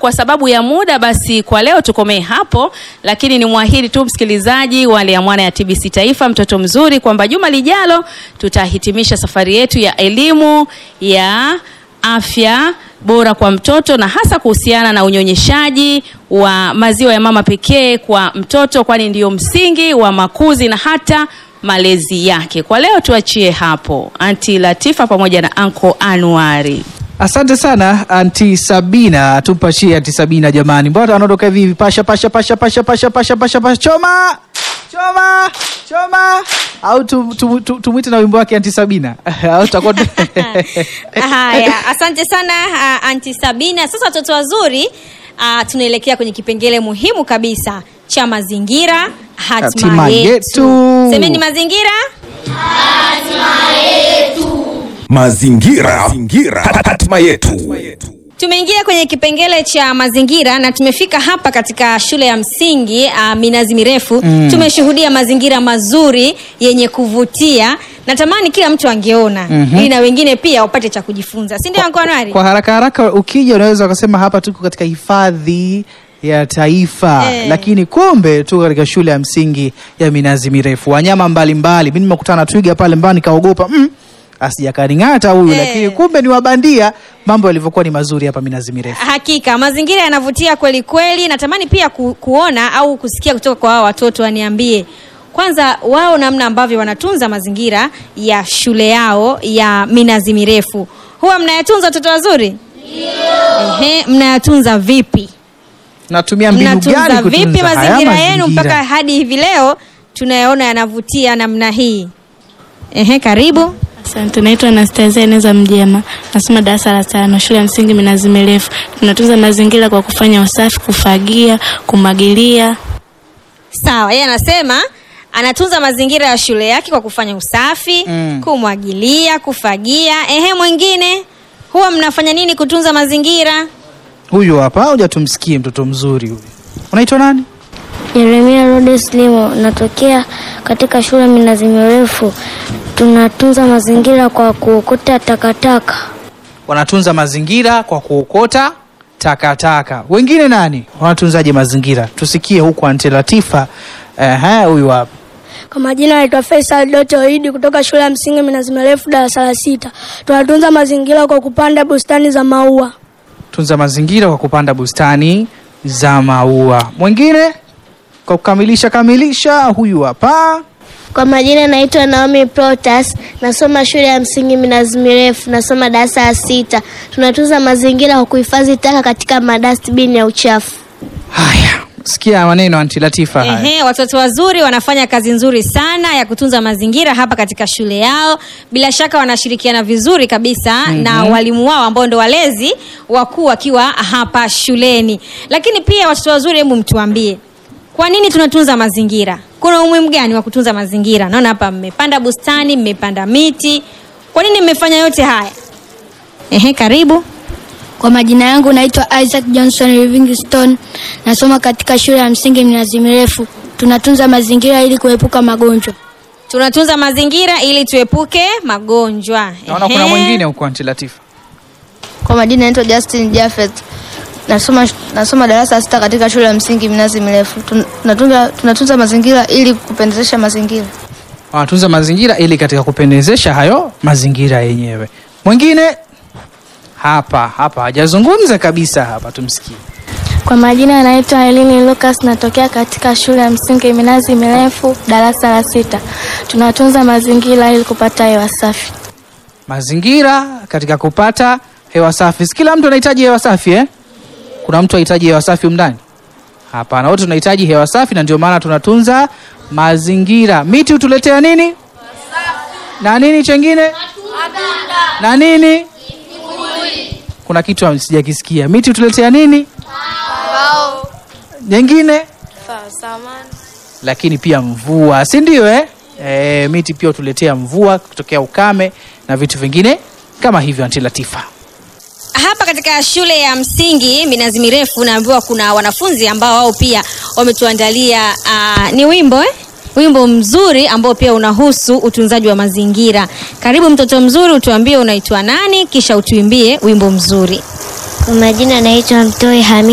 kwa sababu ya muda, basi kwa leo tukomee hapo, lakini ni mwahidi tu msikilizaji wa Liamwana ya TBC Taifa, mtoto mzuri, kwamba juma lijalo tutahitimisha safari yetu ya elimu ya afya bora kwa mtoto na hasa kuhusiana na unyonyeshaji wa maziwa ya mama pekee kwa mtoto, kwani ndiyo msingi wa makuzi na hata malezi yake. Kwa leo tuachie hapo, Anti Latifa pamoja na Anko Anuari. Asante sana anti Sabina, tumpashie anti Sabina jamani, mbona anaondoka hivi hivi? Pasha pasha pasha pasha pasha pasha pasha pasha, choma choma choma, au tumwite tu, tu, tumwite na wimbo wake anti Sabina au tutakuwa Haya, asante sana uh, Anti Sabina. Sasa watoto wazuri, uh, tunaelekea kwenye kipengele muhimu kabisa cha mazingira, hatima Hatima yetu. yetu. Semeni mazingira. Mazingira, mazingira, hatima yetu. Tumeingia kwenye kipengele cha mazingira na tumefika hapa katika shule ya msingi uh, Minazi Mirefu. Tumeshuhudia mazingira mazuri yenye kuvutia. Natamani kila mtu angeona ili na wengine pia wapate cha kujifunza, si ndio Anko Anwari? kwa haraka haraka, ukija unaweza ukasema hapa tuko katika hifadhi ya taifa Eh. lakini kumbe tuko katika shule ya msingi ya minazi mirefu, wanyama mbalimbali. Mimi nimekutana na twiga pale mbali, nikaogopa mm, asijakaning'ata huyu Eh. lakini kumbe ni wabandia. Mambo yalivyokuwa ni mazuri hapa minazi mirefu. Hakika mazingira yanavutia kweli kweli. Natamani pia ku, kuona au kusikia kutoka kwa hao watoto, waniambie kwanza wao namna ambavyo wanatunza mazingira ya shule yao ya Minazi Mirefu. Huwa mnayatunza watoto wazuri? Ndio. Ehe, mnayatunza vipi? Natumia mbinu Mnatunza gani kutunza vipi haya mazingira yenu mazingira? mpaka hadi hivi leo tunayaona yanavutia namna hii? Ehe, karibu. Asante, naitwa Anastasia Eneza Mjema, nasoma darasa la tano, shule ya msingi Minazi Mirefu. Tunatunza mazingira kwa kufanya usafi, kufagia, kumwagilia. Sawa, yeye anasema anatunza mazingira ya shule yake kwa kufanya usafi, Mm. kumwagilia, kufagia. Ehe, mwingine huwa mnafanya nini kutunza mazingira? Huyu hapa, hoja tumsikie mtoto mzuri huyu. Unaitwa nani? Yeremia Rhodes Limo, natokea katika shule Minazi Mirefu. Tunatunza mazingira kwa kuokota takataka. Wanatunza mazingira kwa kuokota takataka. Wengine nani wanatunzaje mazingira? Tusikie huku Anti Latifa. Ehe, huyu hapa. Kwa majina naitwa Faisal Doto Idi kutoka shule ya msingi Minazi Mirefu darasa la sita. Tunatunza mazingira kwa kupanda bustani za maua. Tunza mazingira kwa kupanda bustani za maua. Mwingine kwa kukamilisha kamilisha, huyu hapa. Kwa majina naitwa Naomi Protas, nasoma shule ya msingi Minazi Mirefu, nasoma darasa la sita. Tunatunza mazingira kwa kuhifadhi taka katika madustbin ya uchafu. Haya, sikia maneno Anti Latifa haya. Ehe, watoto wazuri wanafanya kazi nzuri sana ya kutunza mazingira hapa katika shule yao. Bila shaka wanashirikiana vizuri kabisa na walimu wao ambao ndo walezi wakuu wakiwa hapa shuleni. Lakini pia watoto wazuri, hebu mtuambie kwa nini tunatunza mazingira? Kuna umuhimu gani wa kutunza mazingira? Naona hapa mmepanda bustani, mmepanda miti. Kwa nini mmefanya yote haya? Ehe, karibu. Kwa majina yangu naitwa Isaac Johnson Livingstone, nasoma katika shule ya msingi Minazi Mirefu. Tunatunza mazingira ili kuepuka magonjwa. Tunatunza mazingira ili tuepuke magonjwa. Naona kuna Ehe. mwingine huko Anti Latifa. Kwa majina naitwa Justin Jafet. Nasoma, nasoma darasa la sita katika shule ya msingi Minazi Mirefu. Tun- Tunatunza, tunatunza mazingira ili kupendezesha mazingira. Wanatunza mazingira ili katika kupendezesha hayo mazingira yenyewe. Mwingine hapa hapa hajazungumza kabisa hapa, tumsikie. Kwa majina naitwa Elini Lucas, natokea katika shule ya msingi Minazi Mirefu, darasa la sita. Tunatunza mazingira ili kupata hewa safi. Mazingira katika kupata hewa safi. Si kila mtu anahitaji hewa safi eh? Kuna mtu anahitaji hewa safi humu ndani? Hapana, wote tunahitaji hewa safi, na ndio maana tunatunza mazingira. Miti hutuletea nini na nini chengine na nini? Kuna kitu sijakisikia. Miti hutuletea nini nyingine? Lakini pia mvua, si ndio eh? E, miti pia hutuletea mvua kutokea ukame na vitu vingine kama hivyo. Anti Latifa. hapa katika shule ya msingi minazi mirefu naambiwa kuna wanafunzi ambao wao pia wametuandalia uh, ni wimbo eh? wimbo mzuri ambao pia unahusu utunzaji wa mazingira karibu mtoto mzuri utuambie unaitwa nani kisha utuimbie wimbo mzuri Kwa majina naitwa Mtoi Hamid.